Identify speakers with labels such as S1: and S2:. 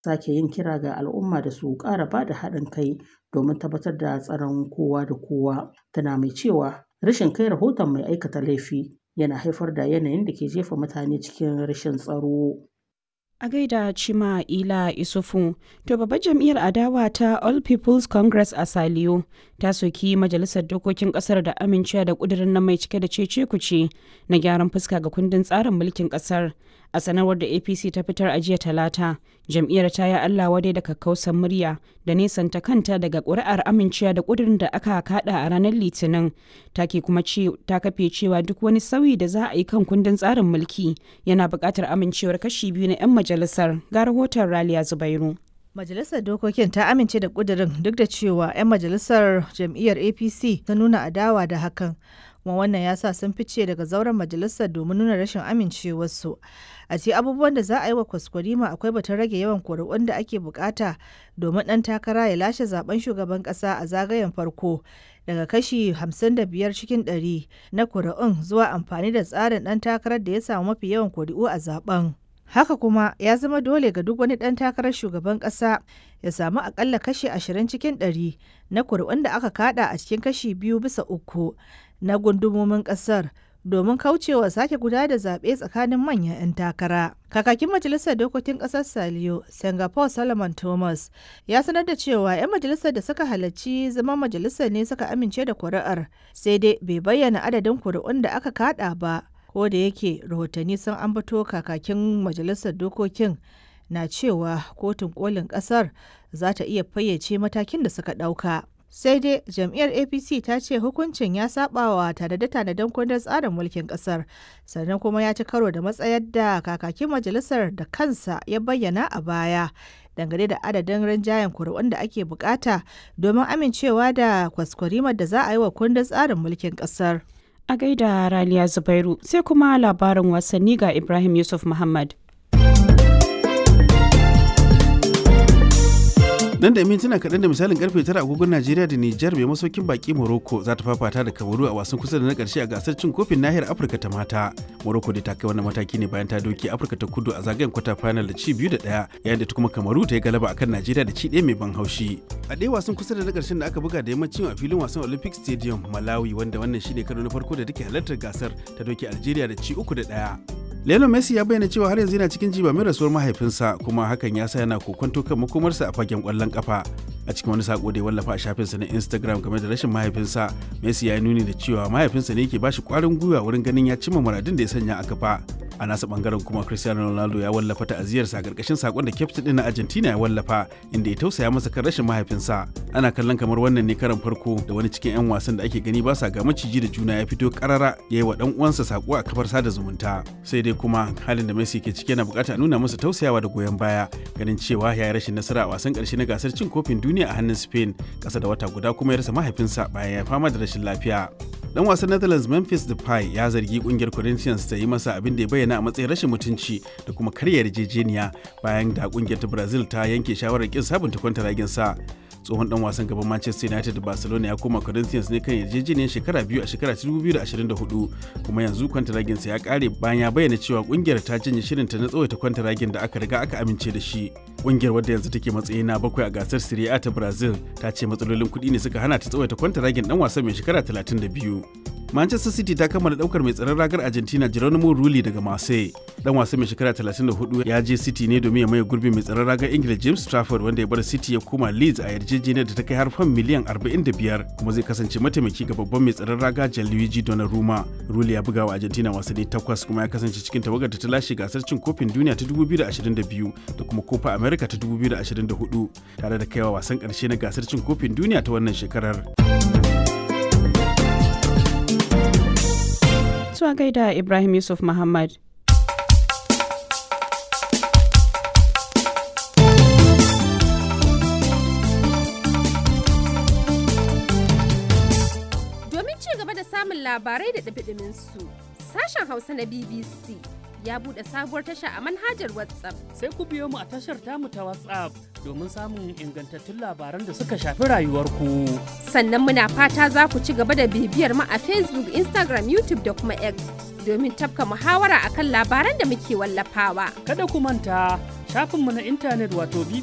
S1: sake yin kira ga al'umma da su ƙara ba da haɗin kai domin tabbatar da tsaron kowa da kowa. Tana mai cewa rashin kai rahoton mai aikata laifi yana haifar da yanayin da ke jefa mutane cikin rashin tsaro.
S2: A gaida Chima Ila Isufu, to babbar jam'iyyar adawa ta All People's Congress a Saliyo ta soki majalisar dokokin kasar da amincewa da kudirin na mai cike da cece kuce na gyaran fuska ga kundin tsarin mulkin kasar. A sanarwar da APC ta fitar a jiya talata, jam'iyyar ta yi Allah wadai da kakkausan murya da nesanta kanta daga ƙuri'ar amincewa da kudirin da aka kada a ranar Litinin. Ta ke kuma ta kafe cewa duk wani sauyi da za a yi kan kundin tsarin mulki yana buƙatar amincewar kashi biyu na 'yan majalisar ga rahoton Raliya Zubairu.
S3: Majalisar Dokokin ta amince da ƙudurin duk da cewa 'yan majalisar jam'iyyar APC ta nuna adawa da hakan. Kuma wannan ya sa sun fice daga zauren majalisar domin nuna rashin amincewarsu. A ce abubuwan da za a yi wa kwaskwarima akwai batun rage yawan kuri'un da ake bukata domin ɗan takara ya lashe zaben shugaban ƙasa a zagayen farko daga kashi 55 cikin 100 na kuri'un zuwa amfani da tsarin ɗan takarar da ya samu mafi yawan kuri'u a zaben. Haka kuma ya zama dole ga duk wani ɗan takarar shugaban ƙasa ya samu akalla kashi 20 cikin 100 na kuri'un da aka kada a cikin kashi biyu bisa uku na gundumomin ƙasar domin kaucewa sake guda da zaɓe tsakanin manyan 'yan takara. Kakakin Majalisar Dokokin Ƙasar Saliyo, Singapore Solomon Thomas, ya sanar da cewa 'yan majalisar da suka halarci zaman majalisar ne suka amince da kuri'ar, sai dai bai bayyana adadin kuri'un da aka kada ba. ko da yake rahotanni sun ambato kakakin majalisar dokokin na cewa kotun kolin kasar za ta iya fayyace matakin da suka ɗauka. sai dai jam'iyyar apc ta ce hukuncin ya sabawa tanade-tanaden kundin tsarin mulkin kasar sannan kuma ya ci karo da matsayar da kakakin majalisar da kansa ya bayyana a baya dangane da adadin rinjayen kuri'un da ake bukata domin amincewa da kwaskwarimar da za a yi wa kundin tsarin mulkin kasar.
S2: A gaida Raliya Zubairu sai kuma labarin wasanni ga Ibrahim Yusuf Muhammad.
S4: nan da mintuna kaɗan da misalin karfe tara agogon najeriya da nijar mai masaukin baki morocco za ta fafata da kamaru a wasan kusa da na ƙarshe a gasar cin kofin nahiyar afirka ta mata morocco da ta kai wannan mataki ne bayan ta doke afirka ta kudu a zagayen kwata final da ci biyu da ɗaya yayin da ta kuma kamaru ta yi galaba akan najeriya da ci ɗaya mai ban haushi a ɗaya wasan kusa da na ƙarshen da aka buga da yammacin a filin wasan olympic stadium malawi wanda wannan shine karo na farko da take halartar gasar ta doke algeria da ci uku da ɗaya Lionel Messi ya bayyana cewa har yanzu yana cikin jiba mai rasuwar mahaifinsa kuma hakan ya sa yana kokonto kan makomarsa a fagen kwallon kafa. A cikin wani sako da ya wallafa a shafinsa na Instagram game da rashin mahaifinsa, Messi ya yi nuni da cewa mahaifinsa ne yake ba shi kwarin gwiwa wurin ganin ya cimma muradin da ya sanya a kafa. A nasa bangaren kuma Cristiano Ronaldo ya wallafa ta'aziyarsa a karkashin sakon da kyaftin din na Argentina ya wallafa inda ya tausaya masa kan rashin mahaifinsa. Ana kallon kamar wannan ne karan farko da wani cikin 'yan wasan da ake gani ba sa ga maciji da juna ya fito karara ya yi wa dan uwansa sako a kafar sada zumunta. Sai dai kuma halin da Messi ke ciki yana bukata nuna masa tausayawa da goyon baya ganin cewa ya yi rashin nasara a wasan karshe na gasar cin kofin duniya a hannun Spain kasa da wata guda kuma ya rasa mahaifinsa bayan ya fama da rashin lafiya. Dan wasan Netherlands Memphis Depay ya zargi kungiyar Corinthians ta yi masa abin da ya bayyana a matsayin rashin mutunci da kuma karya yarjejeniya bayan da kungiyar ta Brazil ta yanke shawarar kin sabunta kwantaragin sa. tsohon dan wasan gaban Manchester United da Barcelona ya koma Corinthians ne kan yarjejeniyar shekara biyu a shekara 2024 kuma yanzu kwantaragin sa ya kare bayan ya bayyana cewa kungiyar ta janye shirinta na tsawaita kwantaragin da aka riga aka amince da shi. Kungiyar wadda yanzu take matsayi na bakwai a gasar Serie A ta Brazil ta ce matsalolin kuɗi ne suka hana ta tsawaita kwantaragin dan wasan mai shekara 32. Manchester City ta kammala daukar mai tsaron ragar Argentina Geronimo Rulli daga Marseille. Dan wasan mai shekara 34 ya je City ne domin ya maye gurbin mai tsaron ragar Ingila James Trafford wanda ya bar City ya koma Leeds a yarjejeniyar da ta kai har fan miliyan 45 kuma zai kasance mataimaki ga babban mai tsaron raga Gianluigi Donnarumma. Rulli ya buga wa Argentina wasanni takwas kuma ya kasance cikin tawagar da ta lashe gasar cin kofin duniya ta 2022 da kuma Copa America ta 2024 tare da kaiwa wasan karshe na gasar cin kofin duniya ta wannan shekarar.
S2: zuwa gaida Ibrahim Yusuf Muhammad.
S5: Domin ci gaba da samun labarai da su sashen Hausa na BBC ya buɗe sabuwar tasha a manhajar WhatsApp.
S6: Sai ku biyo mu a tashar tamu ta WhatsApp domin samun ingantattun labaran da suka shafi rayuwarku.
S5: Sannan muna fata za ku ci gaba da bibiyar mu a Facebook, Instagram, YouTube da kuma X domin tafka muhawara akan labaran da muke wallafawa.
S6: Kada ku manta shafinmu na intanet wato